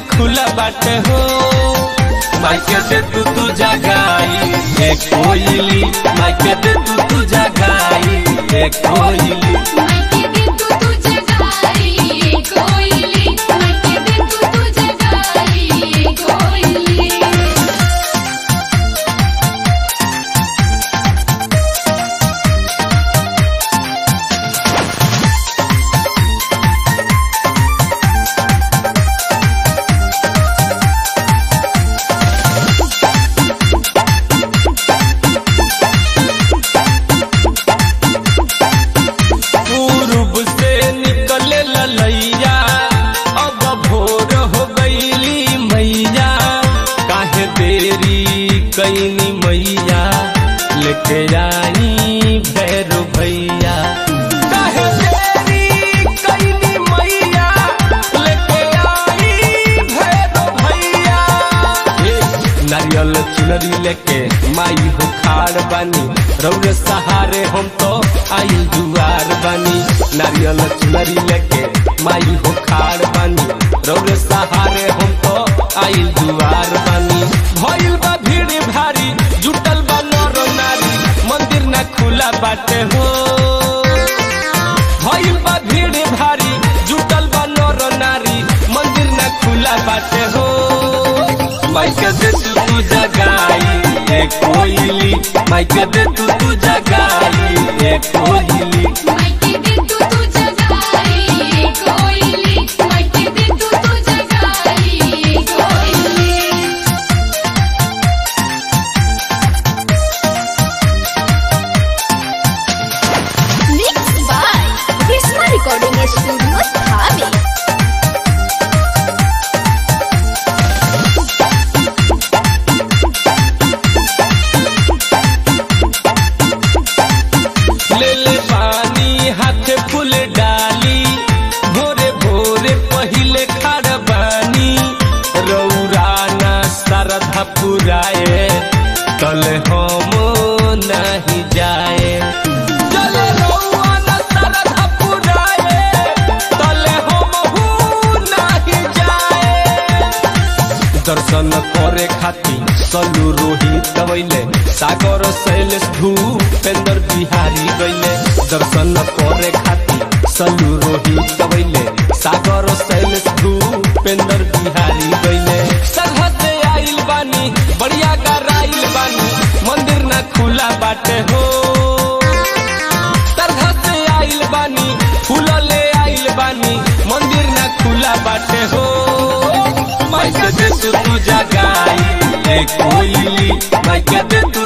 खुला बाटे हो माइके दे तू तू जगाई ए कोयली माइके दे तू तू जगाई ए कोयली मायके दे तू तुझे गाई कोयली मायके दे तू तुझे गाई कोयली पूर्व से निकले ललैया अब भोर हो गईली मैया काहे देरी कैनी मैया लेके आई भैरो भैया काहे देरी कैनी मैया लेके आई भैरो भैया ए, नारियल चुनरी लेके माई हो खाड़ बानी रौरे सहारे हम तो आई दुआर बानी नारियल चुनरी लेके माई हो खाड़ बानी रौरे सहारे हम तो आई दुआर बानी भइल बा भीड़ भारी जुटल बा नर नारी मंदिर ना खुला बाटे हो भइल बा भीड़ भारी जुटल बा नर नारी मंदिर ना खुला बाटे हो माइके दे तू तू जगाई ए कोयली माइके दे तू तू जगाई ए कोयली मायके दे तू तुझे गाई कोयली मायके दे तू तुझे गाई कोयली Mixed by Krishna Recording Studio, Dhabi. ले ले पानी हाथ फूल डाली भोरे भोरे पहिले खाड़ बानी रौरा ना सरधा पुराए तल हम नहीं जाए चल रौआ ना सरधा पुराए तल हम नहीं जाए दर्शन करे खातिर सलू रोहित गवैले सागर शैलेश भूपेंद्र बिहारी गैले दर्शन करे खातिर सलू रोहित गवैले सागर शैलेश भूपेंद्र बिहारी गैले सरहद आइल बानी बढ़िया गराइल बानी मंदिर ना खुला बाटे हो तरह से आइल बानी फूल ले आइल बानी मंदिर ना खुला बाटे हो माइके दे तू तू जगाई ए कोयली माइके दे तू